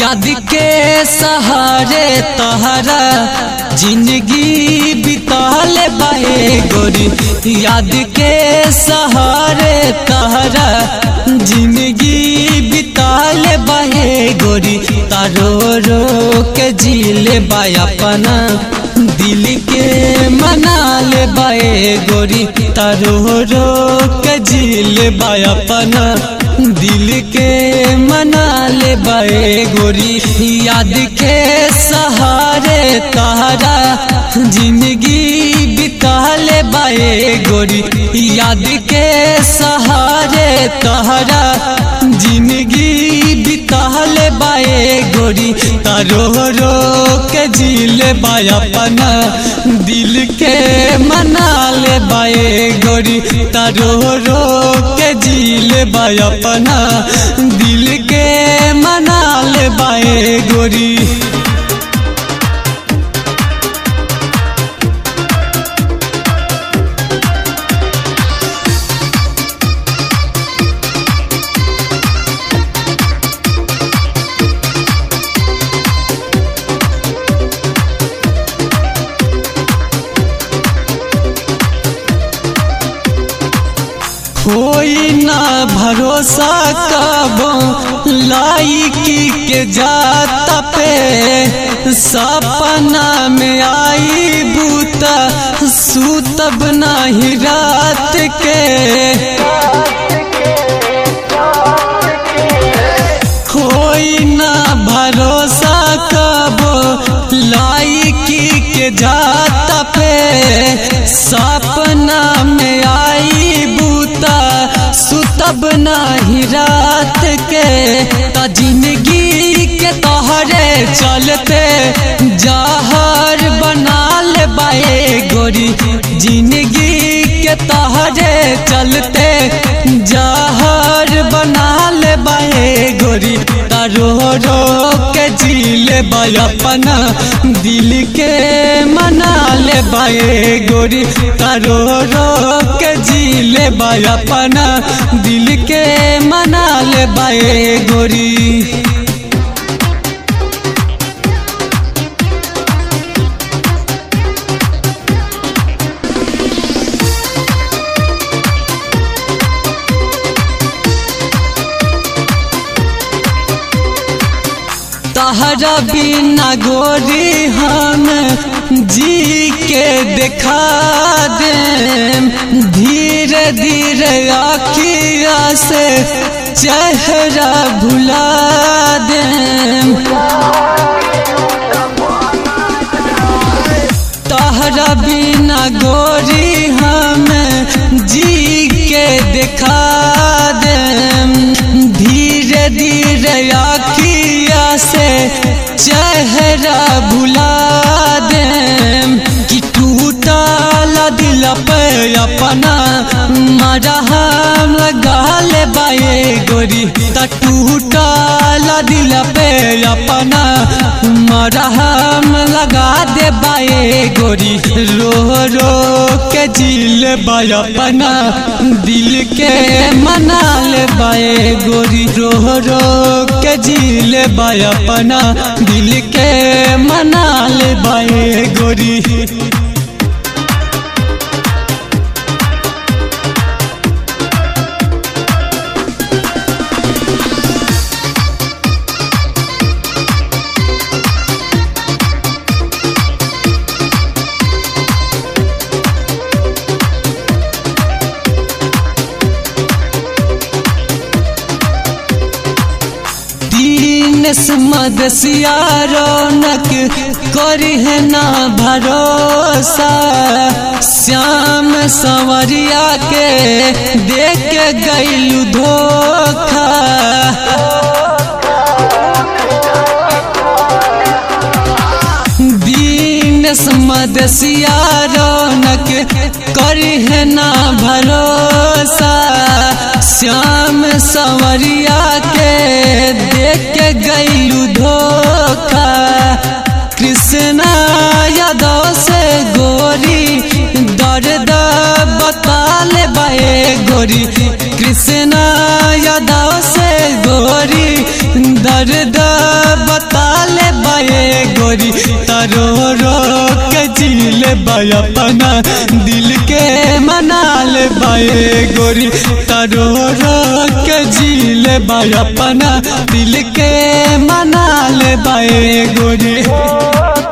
याद के सहारे तहरा जिंदगी बिताल बाए गोरी याद के सहारे तहरा जिंदगी बिताल बाए गोरी तारो रो के जीले बाय अपना दिल के मनाल बाए गोरी तारो रो के जीले बाय अपना दिल के मनाल बाए गोरी याद के सहारे तारा जिंदगी बिताल बाए गोरी याद के सहारे तारा जिंदगी बिताल बाए गोरी तारो रो के जील बाय अपना दिल के मनाल बाए गोरी तारो रो के जील बाय अपना दिल के मनाल बाए गोरी कोई ना भरोसा कबो लाइकी के जाता पे सपना में आई बूता सूतब नाही रात के कोई ना भरोसा कबो लाइकी के जाता पे सपना में आई बूता सुतब नाही रात के त जिंदगी के तोहरे चलते जहर बनाल बाए गोरी जिंदगी के तोहरे चलते जहर बनाल बाए गोरी तारो रो के जीले बाय अपना दिल के मनाल बाए गोरी तारो रो के जीले बाय अपना दिल के मनाल बाए गोरी तहरा बिना गोरी हम जी के देखा दे धीरे धीरे आखिया से चेहरा भुला दे तहरा बिना गोरी हम जी के देखा दे धीरे धीरे आखिया से चेहरा भुला दे कि टूटल दिल पे अपना मरहम गाल बाए गोरी त टूटल दिल पे अपना मरहम लगा दे बाए गोरी रो रो के जिल बाय अपना दिल के मनाल बाए गोरी रो रो के जिल बाय अपना दिल के मनाल बाए गोरी दीनस मदसिया रौनक करी है ना भरोसा श्याम संवरिया के देख के गैलू धोखा दीनस मदसिया रौनक करी है ना भरोसा श्याम संवरिया के देख के गैलू धोखा कृष्णा यादव से गोरी दर्द बताल बाए गोरी कृष्णा यादव से गोरी दर्द बता ले बाए गोरी तरो रो के झील बाय अपना दिल के मना ले बाए गोरी तरो रो के झील बाय अपना दिल के मना ले बाए गोरी